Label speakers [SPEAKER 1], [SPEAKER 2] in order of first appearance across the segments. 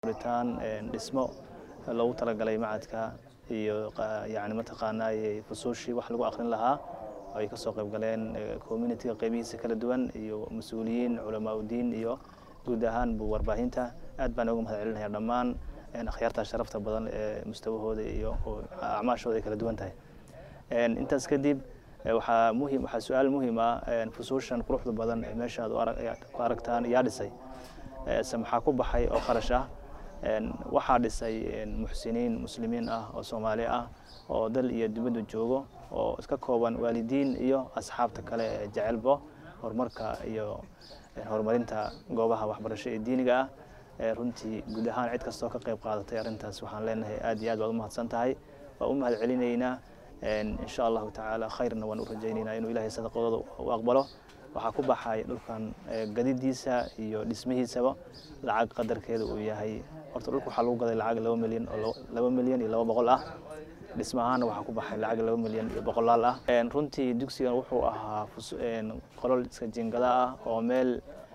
[SPEAKER 1] furitaan dhismo loogu talagalay macadka iyo yani mataqaanaa fusuushii wax lagu aqrin lahaa ay ka soo qayb galeen communitiga qeybihiisa kala duwan iyo mas-uuliyiin culamaa udiin iyo guud ahaan bu warbaahinta aad baan uga mahad celinaya dhammaan akhyaarta sharafta badan ee mustawahooda iyo acmaashooda ay kala duwan tahay intaas kadib waxaa muhim waxaa su-aal muhiim ah fusuushan quruxda badan ee meesha aad ku aragtaan yaa dhisay se maxaa ku baxay oo kharash ah waxaa dhisay muxsiniin muslimiin ah oo soomaali ah oo dal iyo dibadda joogo oo iska kooban waalidiin iyo asxaabta kale ee jecelbo horumarka iyo horumarinta goobaha waxbarasho ee diiniga ah runtii guud ahaan cid kastoo ka qayb qaadatay arrintaas waxaan leenahay aad iyo aad baad u mahadsan tahay waa u mahad celinaynaa insha allahu tacaala khayrna waan u rajaynaynaa inuu ilahay sadaqadooda u aqbalo waxaa ku baxay dhulkan gadidiisa iyo dhismihiisaba lacag qadarkeeda uu yahay horta dhulka waxaa lagu gaday lacag laba milyan oo laba milyan iyo laba boqol ah dhismahaana waxaa ku baxay lacag laba milyan iyo boqolaal ah runtii dugsigan wuxuu ahaa qolol iska jingada ah oo meel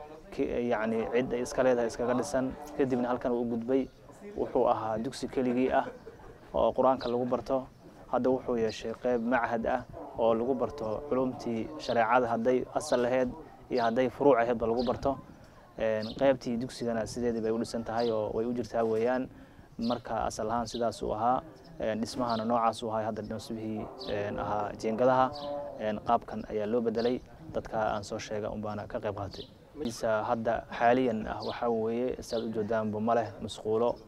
[SPEAKER 1] yani cid ay iska leedahay iskaga dhisan kadibna halkan uu gudbay wuxuu ahaa dugsi keligii ah oo qur-aanka lagu barto hadda wuxuu yeeshay qeyb machad ah oo lagu barto culumtii shareecada hadday asal laheyd iyo hadday furuuc aheydba lagu barto qeybtii dugsigana sideedii bay u dhisan tahay oo way u jirtaa weeyaan marka asal ahaan sidaas uu ahaa dhismahana noocaas uu ahay hadda dhismihii ahaa jiingadaha qaabkan ayaa loo bedelay dadka aan soo sheega unbaana ka qayb qaatay hadda xaaliyan ah waxaa weeye siaad u joodaanba ma leh masquulo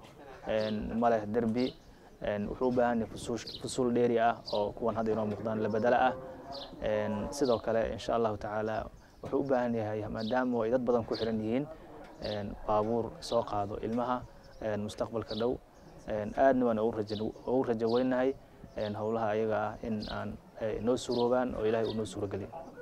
[SPEAKER 1] ma leh derbi wuxuu u baahan yahay fusuul dheeri ah oo kuwan hadda inoo muuqdaan la bedelo ah sidoo kale insha allahu tacaala wuxuu u baahan yahay maadaama ay dad badan ku xiran yihiin baabuur soo qaado ilmaha mustaqbalka dhow aadna waan ugu rajo weynahay howlaha ayaga ah in aan noo suuroobaan oo ilahay uu noo suurogeliyo